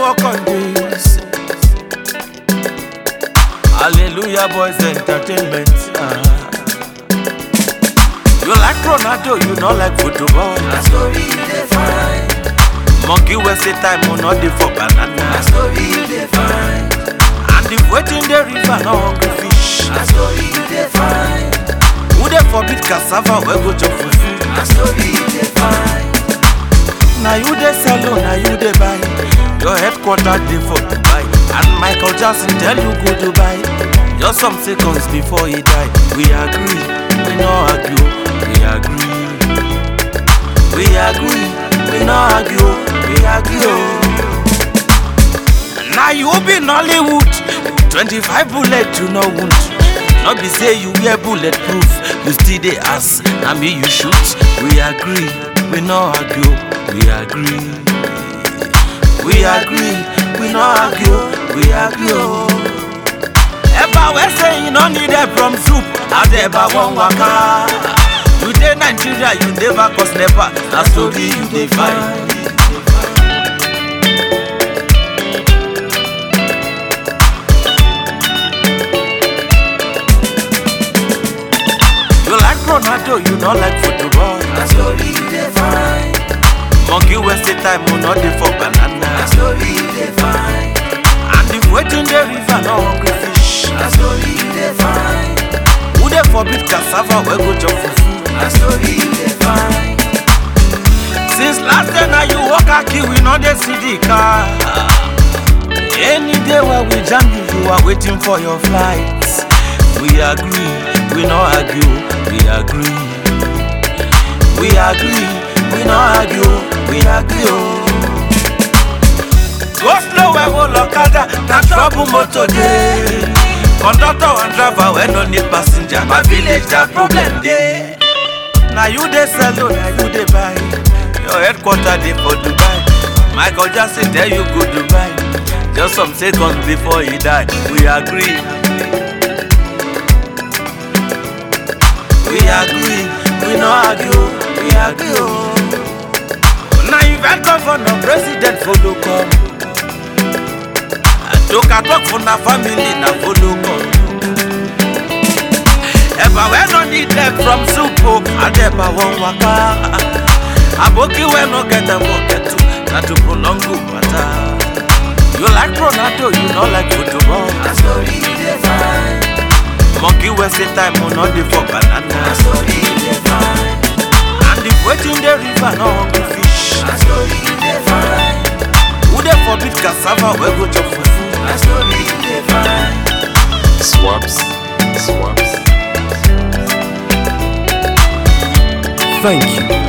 work on this. Hallelujah, boys, entertainment. Ah. You like Ronaldo, you not like football. Na story you dey find. Monkey wey say time will not dey for Na banana. story you dey find. And if waiting the river no hungry fish. Na story you dey find. Who dey forbid cassava wey go chop fufu? Na story you dey find. Na you dey sell o, na you dey buy. Your headquarter dey for Dubai. And Michael Jackson tell you go Dubai. Just some seconds before he die. We agree, we no argue, we agree. We agree, we no argue, we agree. Oh. Now you be Nollywood, 25 bullet you no wound. No be say you wear bulletproof, you still dey ask, na me you shoot. We agree, we no argue, we agree. We agree, we no argue, we agree. Oh. Eba wey say you no need help from soup, as eba wan waka. You dey Nigeria, you never cause nepa, na story you dey find. You like Ronaldo, you no like football. Na story you dey find. Monkey wey say time will not dey for Na banana. story you dey find. And if waiting the river no hungry fish. Na story you dey find. Who dey forbid cassava wey go chop fufu? Na story you dey find. Since last day na you walk aki we no dey see the car. Any day wey we jam you, you are waiting for your flight. We agree, we no argue, we agree. We agree, we no argue, we agree. Oh. Go slow wey go lokada, na trouble motor dey. Conductor and driver wey no need passenger, my village that problem dey. Na you dey sell o, na you dey buy. Your headquarter dey for Dubai. Michael Jackson tell you go Dubai. Just some seconds before he die, we agree. We agree, we no argue, we agree. Oh. Na event governor, president follow come. Adoka talk for na family, na follow come. Eba wey no need help from soup o, Adeba wan waka. Aboki wey no get dem pocket too, na to prolong good matter. You like Ronaldo, you no like football. Na story you dey find. Monkey wey say time will not dey for Na banana. story you dey find. And if waiting the river no hungry fish. Na story you dey find. Who dey forbid cassava wey go chop fufu? Na story you dey find. Swaps. Swaps. Thank you